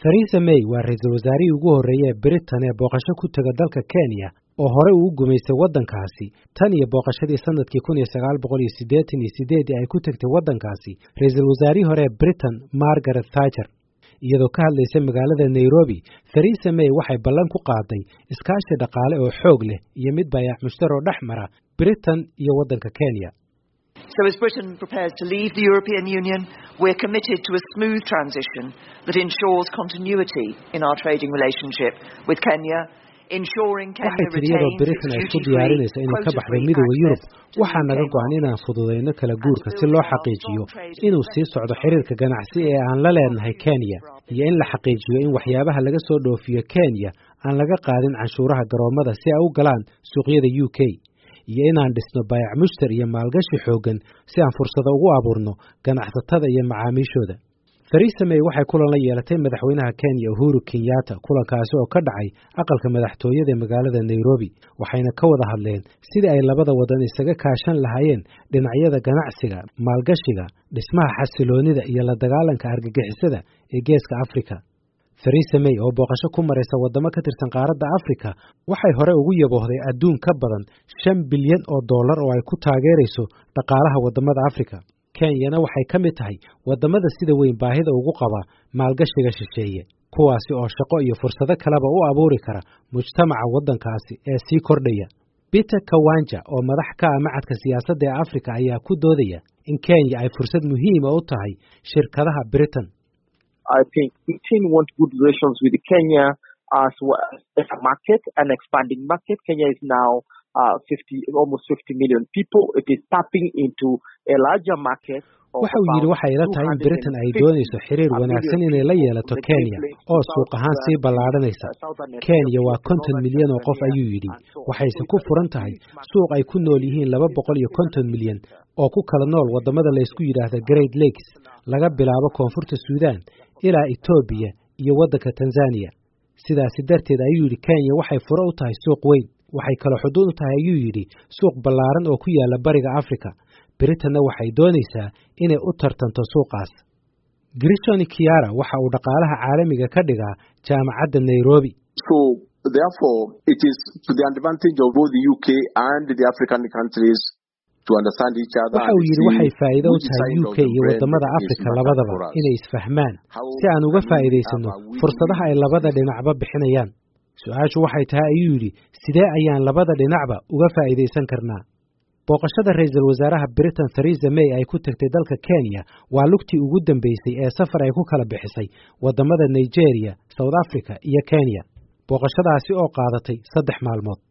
theresa may waa ra-iisul wasaarihii ugu horreeyey ee britain ee booqasho ku tega dalka kenya oo horey uu u gumaystay waddankaasi tan iyo booqashadii sanadkii kun iyo sagaal boqol iyo siddeetan iyo sideedii ay ku tegtay waddankaasi ra-iisul wasaarihii hore ee britain margaret thatcher iyadoo ka hadlaysa magaalada nairobi theresa may waxay ballan ku qaaday iskaashi dhaqaale oo xoog leh iyo mid bayac mushtar oo dhex mara britain iyo waddanka kenya So as Britain prepares to leave the European Union, we're committed to a smooth transition that ensures continuity in our trading relationship with Kenya. waxay tiri iyadoo britain ay isku diyaarinaysa inay ka baxday midooda yurub waxaa naga go-an inaan fududayno kala guurka si loo xaqiijiyo inuu sii socdo xiriirka ganacsi ee aan la leenahay kenya iyo in la xaqiijiyo in waxyaabaha laga soo dhoofiyo kenya aan laga qaadin canshuuraha garoommada si ay u galaan suuqyada u k iyo inaan dhisno bayac mushtar iyo maalgashi xooggan si aan fursado ugu abuurno ganacsatada iyo macaamiishooda theresa may waxay kulan la yeelatay madaxweynaha kenya uhuru kenyatta kulankaasi oo ka dhacay aqalka madaxtooyada ee magaalada nairobi waxayna ka wada hadleen sidii ay labada wadan isaga kaashan lahaayeen dhinacyada ganacsiga maalgashiga dhismaha xasiloonida iyo la dagaalanka argagixisada ee geeska afrika theresa may oo booqasho ku maraysa waddamo ka tirsan qaaradda afrika waxay hore ugu yaboohday adduun ka badan shan bilyan oo dollar oo ay ku taageerayso dhaqaalaha waddamada afrika kenyana waxay ka mid tahay waddamada sida weyn baahida ugu qaba maalgashiga shisheeye kuwaasi oo shaqo iyo fursado kaleba u abuuri kara mujtamaca waddankaasi ee sii kordhaya peter kawanja oo madax ka ah macadka siyaasadda ee afrika ayaa ku doodaya in kenya ay fursad muhiima u tahay shirkadaha britain I think Britain wants good relations with Kenya as well as a market, an expanding market. Kenya is now uh, 50, almost 50 million people. It is tapping into a larger market. waxa uu yidhi waxay ila tahay in britain ay doonayso xiriir wanaagsan inay la yeelato kenya oo suuq ahaan sii ballaadhanaysa kenya waa konton milyan oo qof ayuu yidhi waxayse ku furan tahay suuq ay ku nool yihiin laba boqol iyo konton milyan oo ku kala nool waddamada laysku yidhaahda great lakes laga bilaabo koonfurta suudan ilaa etoobiya iyo waddanka tanzaniya sidaasi darteed ayuu yidhi kenya waxay fure u tahay suuq weyn waxay kaloo xuduud u tahay ayuu yidhi suuq ballaaran oo ku yaala bariga africa britanna waxay doonaysaa inay u tartanto suuqaas grishoni kiara waxa uu dhaqaalaha caalamiga ka dhigaa jaamacadda nairobi so therefore it is to the advantage of both the uk and the african countries waxa uu yidhi waxay faa'iido u tahay u k iyo waddamada afrika labadaba inay isfahmaan si aan uga faa'iidaysanno fursadaha ay labada dhinacba bixinayaan su-aashu waxay tahay ayuu yidhi sidee ayaan labada dhinacba uga faa'iidaysan karnaa booqashada ra-iisul wasaaraha britain theresa may ay ku tagtay dalka kenya waa lugtii ugu dambeysay ee safar ay ku kala bixisay waddamada nigeria south africa iyo kenya booqashadaasi oo qaadatay saddex maalmood